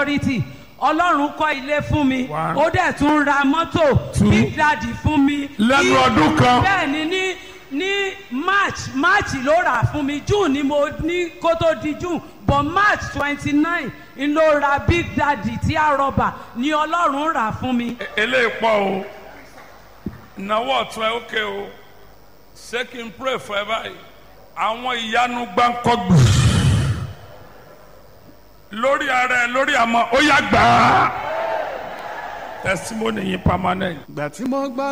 authority ọlọ́run kọ́ ilé fún mi One. ó dẹ̀ tún ra mọ́tò Two. big daddy fún mi. Lẹ́nu Ní- ọdún kan. bẹ́ẹ̀ ni ní ní march march ló rà fún mi june ni mo ní kó tó di june but march twenty nine n ló ra big daddy tí a rọba ni ọlọ́run rà fún mi. eléyìí pọ̀ o ìnáwó ọ̀tún ẹ ókè o ṣé kí n pray fún ẹ báyìí àwọn ìyanu gbáǹkọ́gbù lórí ara ẹ lórí àmọ́ ó yá gbà á testimony yín permanent. ìgbà tí mo gbọ́